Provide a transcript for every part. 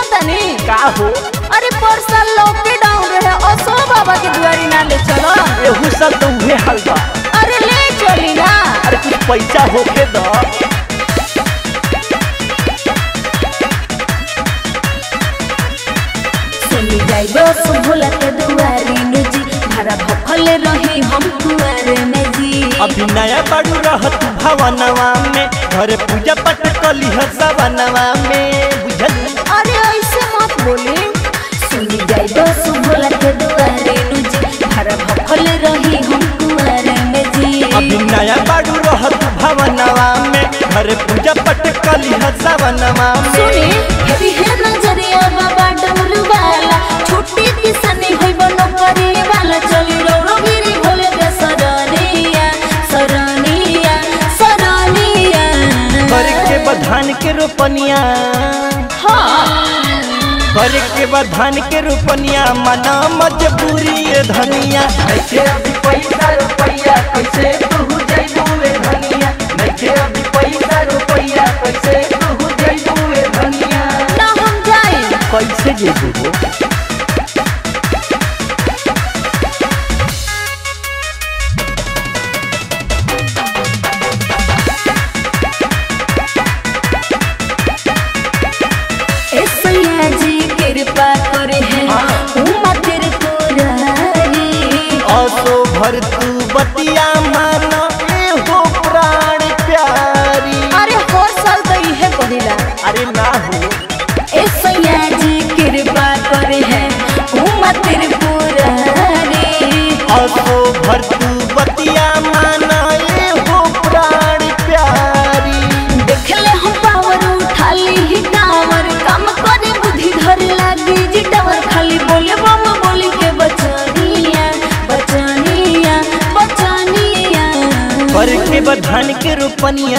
तनी का हो अरे पर साल लॉकडाउन रहे असो बाबा के दुआरी ना ले चलो एहू साल तो उहे हाल बा अरे ले चली ना अरे कुछ पैसा होके द सुनी जाइबो सुभोला के दुआरी नु जी भरा भखले रही हम कुआरे में जी अभी नया बाड़ू रहत भवनवा में घर पूजा पाठ कली सवनवा में बुझल अरे ऐसे मत बोली सुनी जाइबो सुभोला के दुआरी नु जी भरा भखले रही हम कुआरे में जी अभी नया बाड़ू रहत भवनवा में घर पूजा पाठ कली सवनवा में सुनी हेवी है नजरिया बाबा डमरू वाला छुट्टी किसने होई बनो करे वाला चली रोरो गिरी भोले के सरनिया सरनिया सरनिया घर के बधान के रोपनिया हाँ घर के बधान के रोपनिया मना मजबूरी ये धनिया नइखे अभी पैसा रुपैया कैसे तू जइबू रे धनिया नइखे अभी पैसा रुपैया कैसे तू जइबू रे धनिया ना हम जाए कैसे जेबू हो ऐसैया जी कृपा करे है उमा तेरे पुरारी असो भर तू बतिया मानो ए हो प्राण प्यारी अरे हर साल तो इहे कहिला अरे ना हो ऐसैया जी कृपा करे है उमा तेरे पुरारी असो भर तू बतिया मानो ए हो प्राण प्यारी देखले हम पावर उठाली ही टावर काम करे बुद्धि धर लागी जी टावर खाली बोले बम बोली के बचनिया बचनिया बचनिया भर के बधान के रोपनिया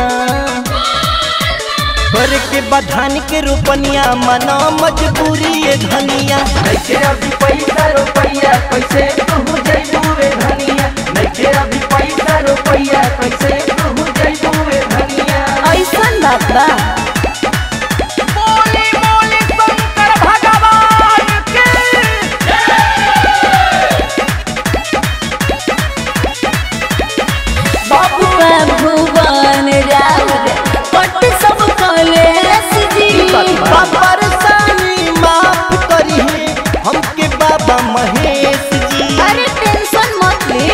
भर के बधान के रोपनिया मना मजबूरी ये धनिया नइखे अभी पैसा रुपैया कैसे तू जइबू रे धनिया नइखे अभी पैसा रुपैया कैसे तू जइबू रे धनिया ऐसन बात बा बबुआ भुवन राउर पट सब कलेस जी परेशानी माफ करी हमके बाबा महेश जी अरे टेंशन मत ले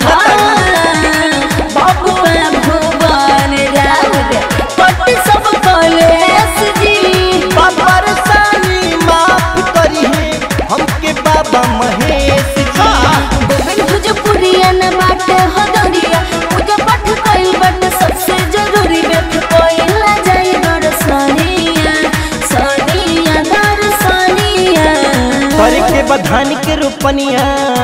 बबुआ भुवन राउर पट सब कलेस जी परेशानी माफ करी हमके बाबा महेश जी गोविंद भोजपुरिया न बाटे हो दरिया पूजा पाठ कइल बाटे सबसे जरूरी व्यर्थ कइल ना जाई दर्शनिया सनिया दर्शनिया कर के बधान के रोपनिया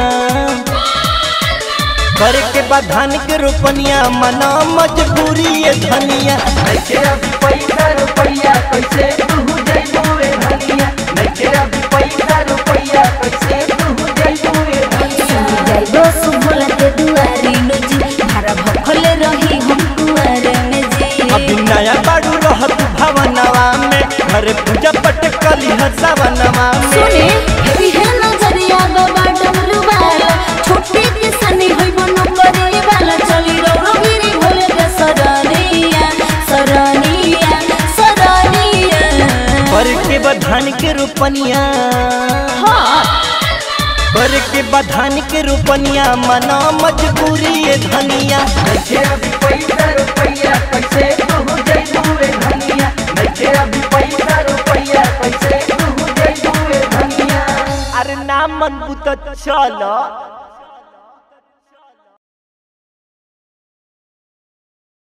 कर के बधान के रोपनिया मना मजबूरी ये धनिया नइखे अभी पैसा रुपैया कैसे तू जइबू रे धनिया नइखे अभी पैसा रुपैया कैसे तू जइबू रे धनिया जाइबो सुभोला के दुआरी नु जी भारा भखले रही हम कुआरे में जी अभी नया बाड़ू रहत भवनवा में घर पूजा पट कली सवनवा में सुने हेवी है नजरिया बाबा डमरू वाला छोटी किसनी होई बनो करे वाला चली रोरो गिरी भोले के सरनिया सरनिया सरनिया कर के बधान के रोपनिया हाँ कर के बधान के रोपनिया मना मजबूरी ये धनिया नइखे अभी पैसा रुपैया कैसे तू जइबू रे धनिया नइखे अभी पैसा रुपैया कैसे तू जइबू रे धनिया अरे नाम मन बुत चल